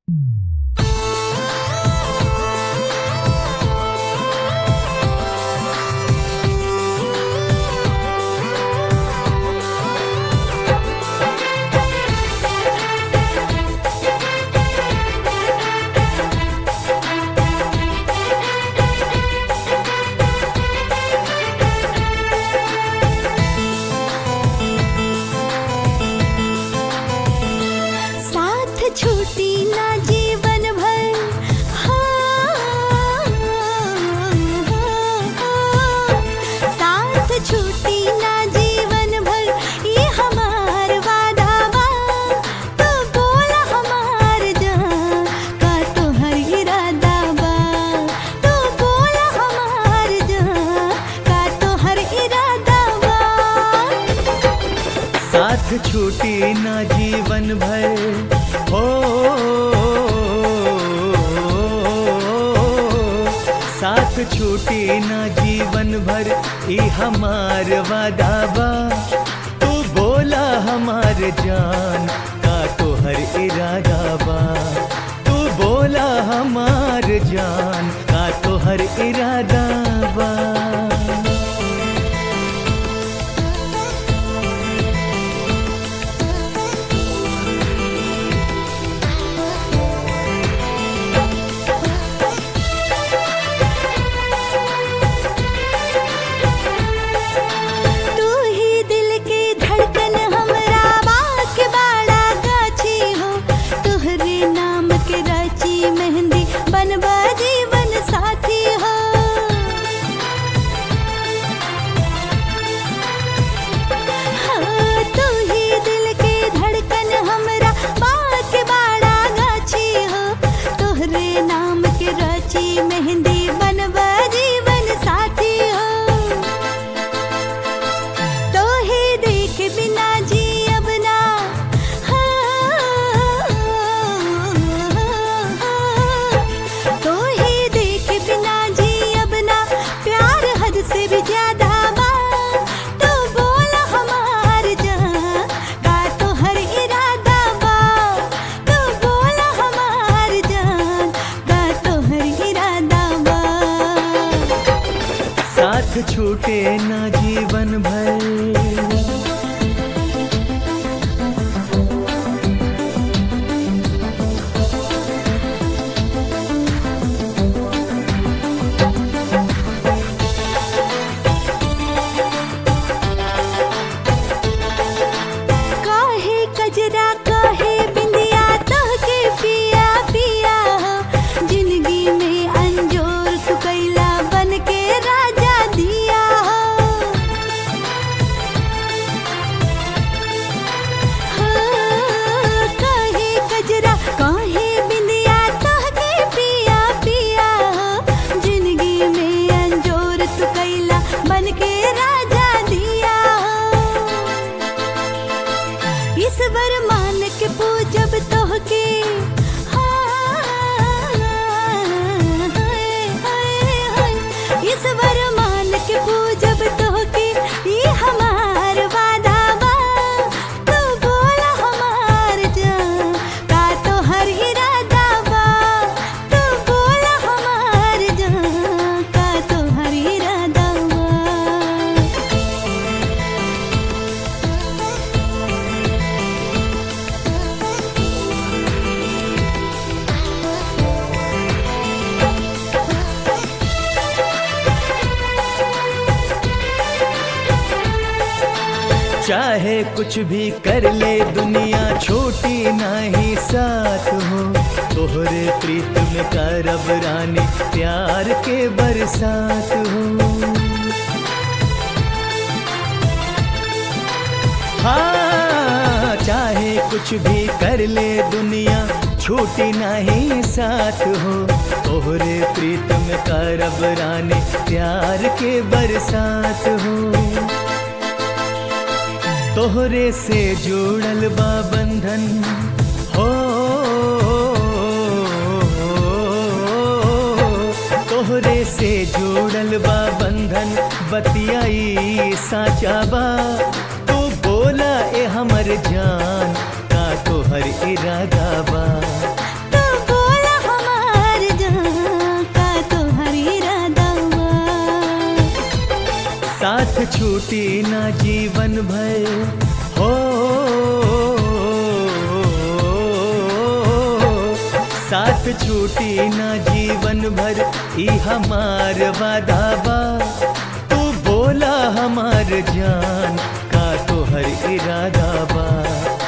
छूटी ना जीवन भर हो साथ छूटी ना जीवन भर ई हमार वादा बा तू बोला हमार जान का तो हर इरादा बा तू बोला हमार जान का तो हर इरादा बा तू ही दिल के धड़कन हमरा बाग के बाड़ा गाछी हो तोहरे नाम के राची मेहंदी बनबा जीवन साथी हो हाँ, तू ही दिल के धड़कन हमरा बाग के बाड़ा गाछी हो तोहरे नाम के राची मेहंदी बनबा जीवन साथी हो तो ही देख बिना जी अब ना तो ही देख बिना जी अब ना प्यार हद से भी ज्यादा बा तो बोला हमार जहाँ का तो हर इरादा बा तो बोला हमार जान का तो हर इरादा बा साथ छूटे ना जीवन भर काहे कजरा काहे बिंदिया तोहके पिया पिया हो जिंदगी में अंजोर तू कैला बन के राजा दिया हो हाँ, काहे कजरा काहे बिंदिया तोहके पिया पिया हो जिंदगी में अंजोर तू कैला बन के राजा दिया हो इस वरमान के पूजब तोहके इस वरमान के पूजब तोहके ये हमार वादा बा तू बोला हमार जान का तो हर इरादा बा तू बोला हमार जान का तो हर इरादा बा चाहे कुछ भी कर ले दुनिया छोटी नहीं साथ हो तोहरे प्रीत में करब रानी प्यार के बरसात हो हाँ चाहे कुछ भी कर ले दुनिया छूटी नहीं साथ हो तोहरे प्रीत में करब रानी प्यार के बरसात हो तोहरे से जुड़ल बा बंधन हो तोहरे से जुड़ल बा बंधन बतियाई साचा बा तू बोला ए हमर जान का तोहर इरादा बा तू छूटी ना जीवन भर हो साथ छूटी ना जीवन भर ई हमार वादा बा तू बोला हमार जान का तोहर इरादा बा